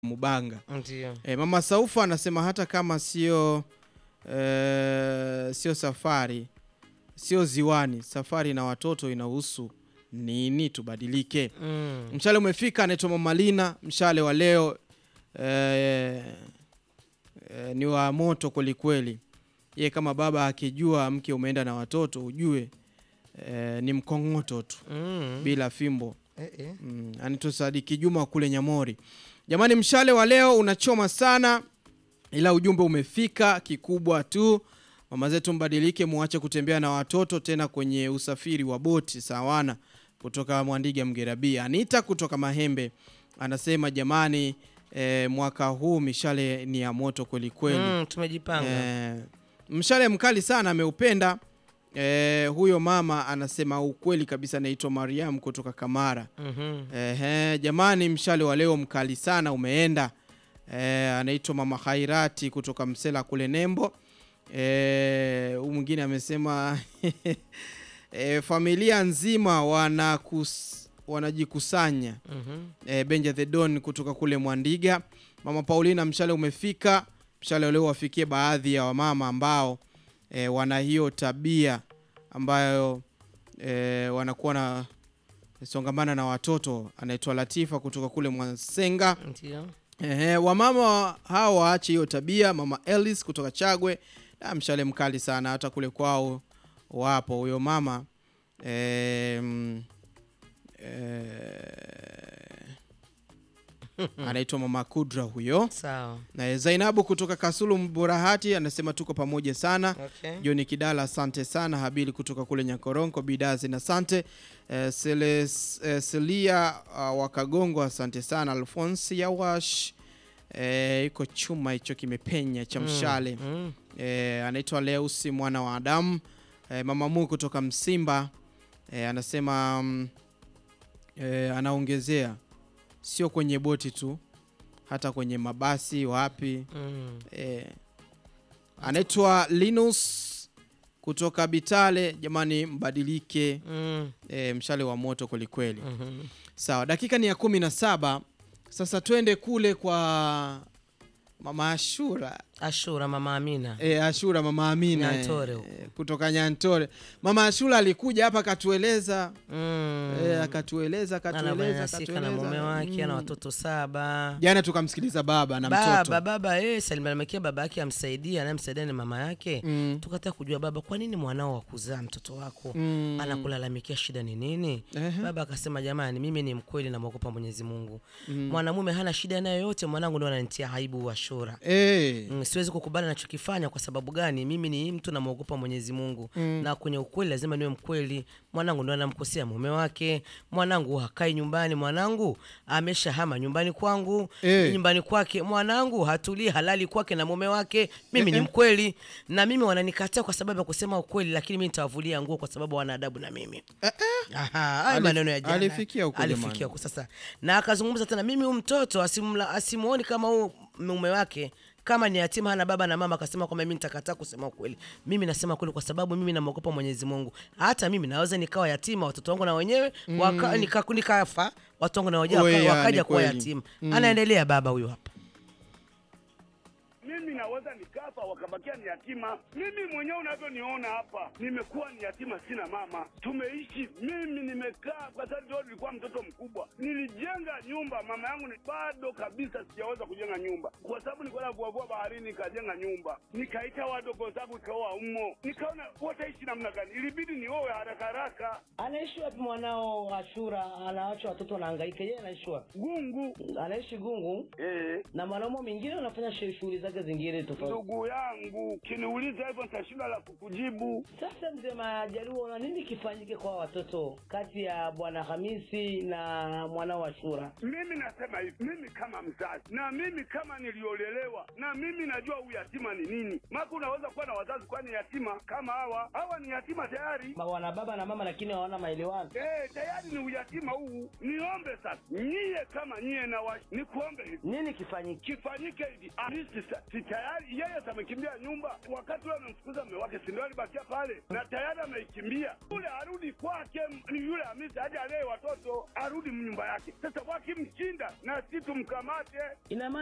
Mubanga. Ndio. E, Mama Saufa anasema hata kama sio e, sio safari sio ziwani, safari na watoto inahusu nini? Tubadilike. Mm. Mshale umefika, anaitwa Mama Lina. Mshale wa leo e, e, ni wa moto kwelikweli. Ye kama baba akijua mke umeenda na watoto ujue e, ni mkong'oto tu Mm. bila fimbo. Eh, eh. Mm, anaitwa Sadiki Juma kule Nyamori. Jamani, mshale wa leo unachoma sana, ila ujumbe umefika. Kikubwa tu mama zetu mbadilike, muache kutembea na watoto tena kwenye usafiri wa boti. Sawana kutoka Mwandiga Mgerabia. Anita kutoka Mahembe anasema jamani, eh, mwaka huu mishale ni ya moto kweli kweli. Mm, tumejipanga. Eh, mshale mkali sana ameupenda. Eh, huyo mama anasema ukweli kabisa, anaitwa Mariam kutoka Kamara. Mhm. Ehe, jamani, mshale wa leo mkali sana umeenda. Eh, anaitwa mama Khairati kutoka Msela kule Nembo. Eh, huyu mwingine amesema eh, familia nzima wanakus, wanajikusanya Mhm. e, Benja the Don kutoka kule Mwandiga. Mama Paulina, mshale umefika. Mshale leo wafikie baadhi ya wamama ambao e, wana hiyo tabia ambayo e, wanakuwa na songamana na watoto. Anaitwa Latifa kutoka kule Mwansenga. Ndio. Ehe, wamama hao waache hiyo tabia. Mama Ellis kutoka Chagwe, na mshale mkali sana, hata kule kwao wapo huyo mama e, mm, e, anaitwa mama Kudra huyo. Sawa. Na Zainabu kutoka Kasulu Mburahati anasema tuko pamoja sana. Okay. Joni Kidala, asante sana. Habili kutoka kule Nyakoronko, Bidazi na asante. Eh, Seles, eh, Selia uh, Wakagongo, asante sana. Alfonsi Yawash eh, iko chuma hicho kimepenya cha mshale Mm. eh, anaitwa Leusi mwana wa Adamu eh, mama Mu kutoka Msimba eh, anasema mm, eh, anaongezea sio kwenye boti tu, hata kwenye mabasi wapi Mm. Eh, anaitwa Linus kutoka Bitale. Jamani, mbadilike. Mm. Eh, mshale wa moto kwelikweli. Mhm. Sawa, dakika ni ya kumi na saba. Sasa twende kule kwa mama Ashura Ashura mama Amina. eh, Ashura mama Amina Nyantore eh, huko. eh, kutoka Nyantore. Mama Ashura alikuja hapa akatueleza Mm. eh, akatueleza akatueleza Ananyanyasika na mume akatueleza. wake ana Mm. watoto saba. Jana tukamsikiliza baba na Baba mtoto baba eh, salimamikia baba yake amsaidia, anayemsaidia ni mama yake. Mm. Tukataka kujua baba, kwa nini mwanao wa kuzaa mtoto wako Mm. anakulalamikia shida ni nini? Ehe. Baba akasema jamani, mimi ni mkweli na mwogopa Mwenyezi Mungu. Mwanamume hana shida nayo yote, mwanangu ndo ananitia aibu Ashura. Eh. Mm, siwezi kukubali anachokifanya kwa sababu gani? Mimi ni mtu namwogopa Mwenyezi Mungu na kwenye ukweli lazima niwe mkweli. Mwanangu ndo anamkosea mume wake, mwanangu hakai nyumbani, mwanangu ameshahama nyumbani kwangu Eh. nyumbani kwake, mwanangu hatulii halali kwake na mume wake. Mimi Eh, ni eh. mkweli na mimi wananikataa kwa sababu ya kusema ukweli, lakini mimi nitawavulia nguo kwa sababu wana adabu na mimi. Eh, eh. Aha, haya Alif- maneno ya jana. alifikia huko jamani. alifikia huko sasa, na akazungumza tena, mimi huyu mtoto asimla asimuoni kama huu mume wake kama ni yatima hana baba na mama, akasema kwamba mimi nitakataa kusema ukweli. Mimi nasema kweli kwa sababu mimi namwogopa Mwenyezi Mungu. Hata mimi naweza nikawa yatima, watoto wangu na wenyewe waka, nika, nikafa watoto wangu na wenyewe Oe, waka- ya, wakaja ni kuwa kweli. yatima. Anaendelea baba huyu hapa. mimi naweza nikafa wakabakia ni yatima. Mimi mwenyewe unavyoniona hapa, nimekuwa ni yatima, sina mama. Tumeishi mimi nimekaa kwa sababu ndio nilikuwa mtoto mkubwa, nilijenga nyumba. Mama yangu ni bado kabisa sijaweza kujenga nyumba, kwa sababu nilikuwa navuavua baharini, nikajenga nyumba, nikaita wadogo zangu, ikaoa umo, nikaona wataishi namna gani, ilibidi niowe haraka haraka. Anaishi wapi mwanao Ashura? Anaacha watoto wanahangaika, yeye anaishi wapi? Gungu Anaishi Gungu eh, na mwanaume mwingine anafanya shi- shughuli zake zingine tofauti. ndugu yangu, kiniuliza hivyo nitashinda la kukujibu. Sasa mzee Majaliwa, na nini kifanyike kwa watoto kati ya bwana Hamisi na mwanao Ashura? Mimi nasema hivi, mimi kama mzazi na mimi kama niliolelewa na mimi najua uyatima ni nini. Maka unaweza kuwa na wazazi kwani yatima kama hawa hawa ni yatima tayari. Ma- Wana baba na mama lakini hawana maelewano. Eh, tayari ni uyatima huu. Niombe sasa, nyie kama nyie na wa, nikuombe hivi Nini kifanyike? kifanyike hivi, Hamisi sa- si tayari tayari yeye amekimbia nyumba, wakati ule amemfukuza mume wake, si ndio alibakia pale na tayari ameikimbia. Yule arudi kwake, m- yule Hamisi aje alee watoto, arudi nyumba yake. Sasa wakimshinda na si tumkamate ina maana